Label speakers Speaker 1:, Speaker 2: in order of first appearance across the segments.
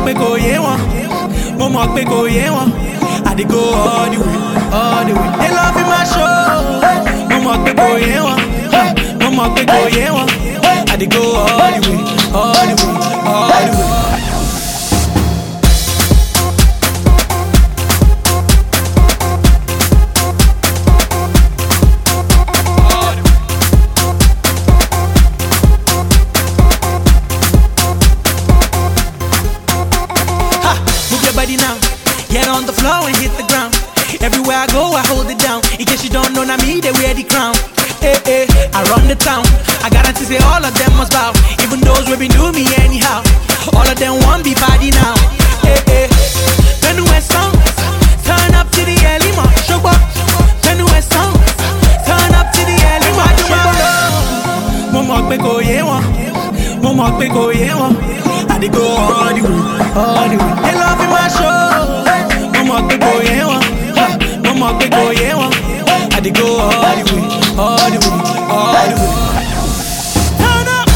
Speaker 1: pé kò yé wọn mo mọ̀ pé kò yé wọn I dey go all the way all the way they love my show mo mọ̀ pé kò yé wọn mo mọ̀ pé kò yé wọn I dey go all the way all the way all the way. Ha! Move your body now. Get on the floor and hit the ground. Everywhere I go, I hold it down. In case you don't know, now me, they wear the crown. Hey, hey, I run the town. I guarantee say all of them must bow. Even those who been do me anyhow. All of them want be body now. Hey, hey. Then West song. Turn up to the early morning. Show up. Then West song. Turn up to the early morning. Mo mọ̀ pé kò yé wọn. Mo mọ̀ pé kò yé wọn. I dey go all the way, all the way. They love my show. Mo mọ̀ pé kò yé wọn. Mo mọ̀ pé kò yé wọn. I dey go all the way, all the way, all the way. Turn up.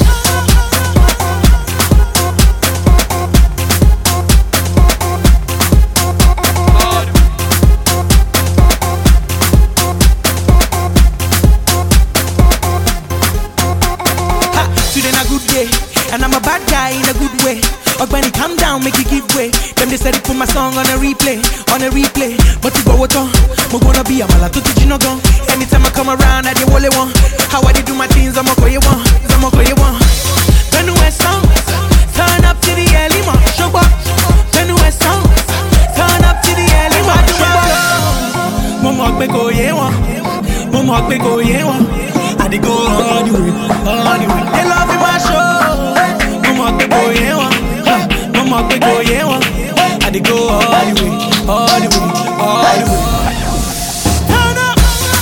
Speaker 1: Ha, today na good day, and I'm a bad guy in a good way. Ogbeni, calm down, make you give way. Them they said they put my song on a replay, on a replay. But you go what on? Mo gonna be a mala to you no gun. Anytime I come around, I dey wole one. How I dey do my things, I'm a call you one, I'm a call you one. Then West song, turn up to the early morning. Show up. Then West song, turn up to the early morning. Show up. Mo mọ̀ pé kò yé wọn, mo mọ̀ pé kò yé wọn. I dey go all the way, all the way. They love my show. Mo mọ̀ pé kò yé wọn, mo mọ̀ pé kò yé wọn. I dey go all the way, all the way, all the way. Turn up.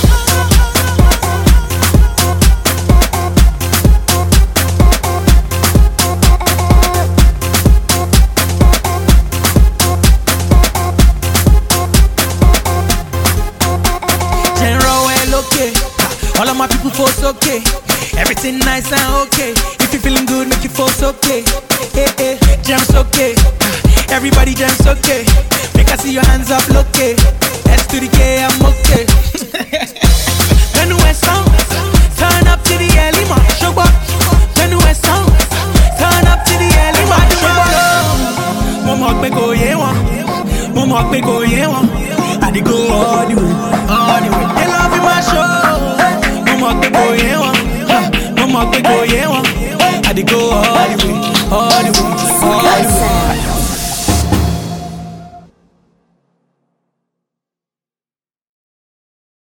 Speaker 1: General well okay. All of my people force okay. Everything nice and okay. If you feeling good, make you force okay. Hey, hey, jams okay. Everybody jams okay. Make I see your hands up, look okay. S to the K, I'm okay. then West song, turn up to the early morning. Show up. Then West song, turn up to the early morning. Show up. Mo mọ̀ pé kò yé wọn, mo mọ̀ pé kò yé wọn. I dey go all the way, all the way. They love my show. Mo mọ̀ pé kò yé wọn, mo mọ̀ pé kò yé wọn. I dey go all the way,